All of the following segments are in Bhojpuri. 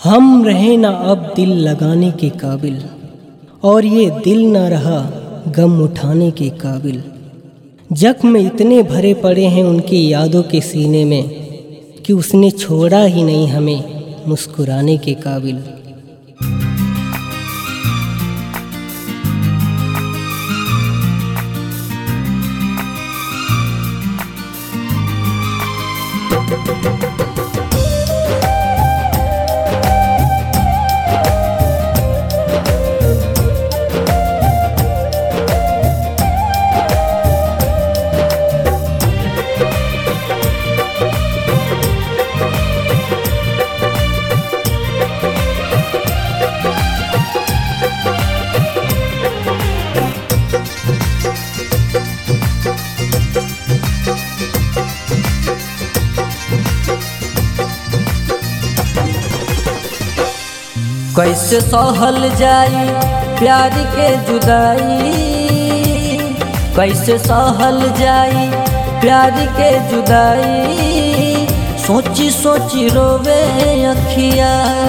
हम रहे ना अब दिल लगाने के काबिल और ये दिल ना रहा गम उठाने के काबिल जख्म इतने भरे पड़े हैं उनकी यादों के सीने में कि उसने छोड़ा ही नहीं हमें मुस्कुराने के काबिल कैसे सहल जाई प्यार के जुदाई कैसे सहल जाई प्यार के जुदाई सोची सोची रोवे अखिया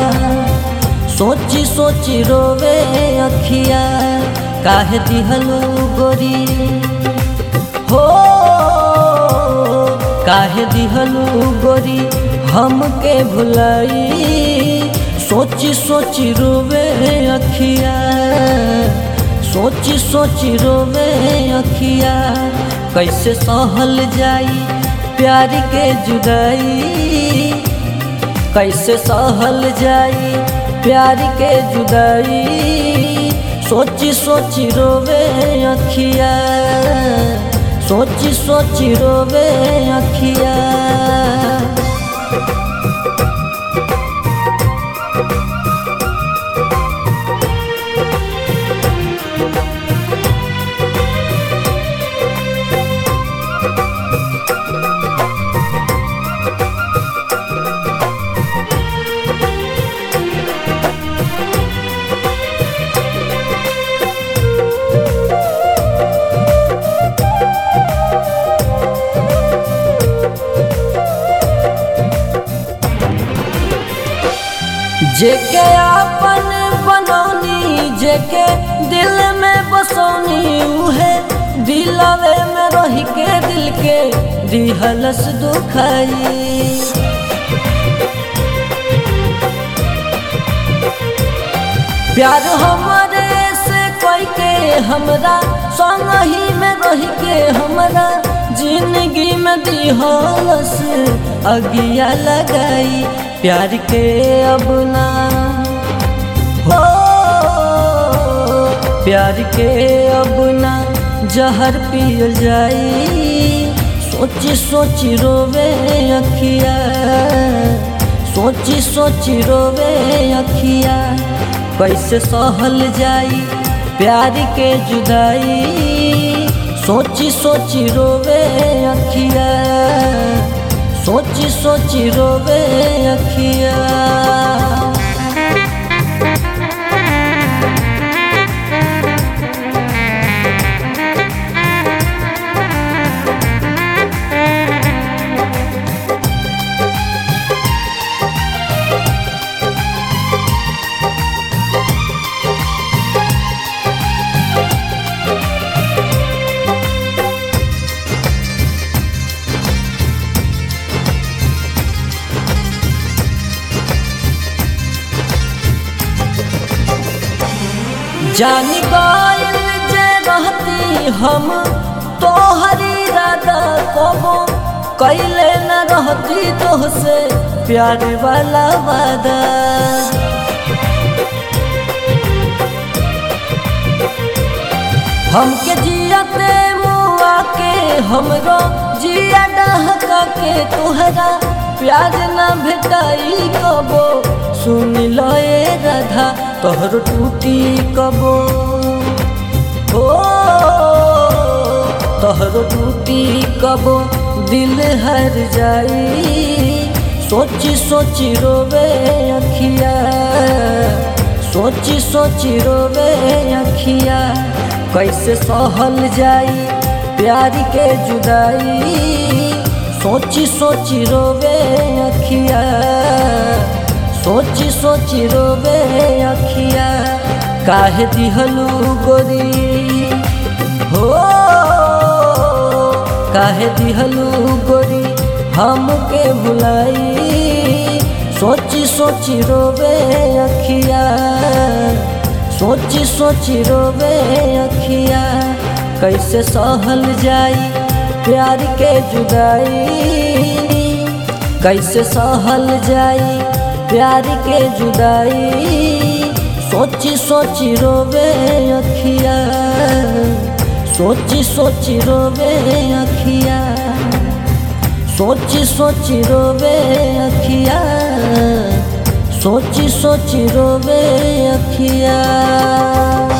सोची सोची रोवे अखिया काहे दिहलू गोरी हो काहे दिहलू गोरी हमके भुलाई सोची सोची रोवे अखिया सोची सोची रोवे अखिया कैसे सहल जाई प्यार के जुदाई कैसे सहल जाई प्यार के जुदाई सोची सोची रोवे अखिया सोची सोची रोवे अखिया जेके आपन बनौनी जेके दिल में बसौनी उहे दिलवे में रह के दिल के दिहलस दुखाई प्यार हमारे से कोई के हमरा संग ही में रह के हमरा जिंदगी में दिहलस अगिया लगाई प्यार के अब ना हो प्यार के अब ना जहर पियल जाई सोची सोची रोवे अखिया सोची सोची रोवे अखिया कैसे सहल जाई प्यार के जुदाई सोची सोची रोवे अखिया सोची सोची रोवे अखिया जानी गइल जे रहती हम तोहरी राधा कबो कैले न रहती तोहसे प्यार वाला वादा हमके जियते मुआ के हमरो जिया डहका के तोहरा प्यार न भेटाई कबो सुन लो ए राधा तोहर टूटी कबो हो तोहर टूटी कबो दिल हर जाई सोची सोची रोवे अखिया सोची सोची रोवे अखिया कैसे सहल जाई प्यार के जुदाई सोची सोची रोवे अखिया सोची सोची रोवे अखिया काहे दिहलू गोरी हो काहे दिहलू गोरी हमके भुलाई सोची सोची रोवे अखिया सोची सोची रोवे अखिया कैसे सहल जाई प्यार के जुदाई कैसे सहल जाई प्यार के जुदाई सोची सोची रोवे अखिया सोची सोची रोवे अखिया सोची सोची रोवे अखिया सोची सोची रोवे अखिया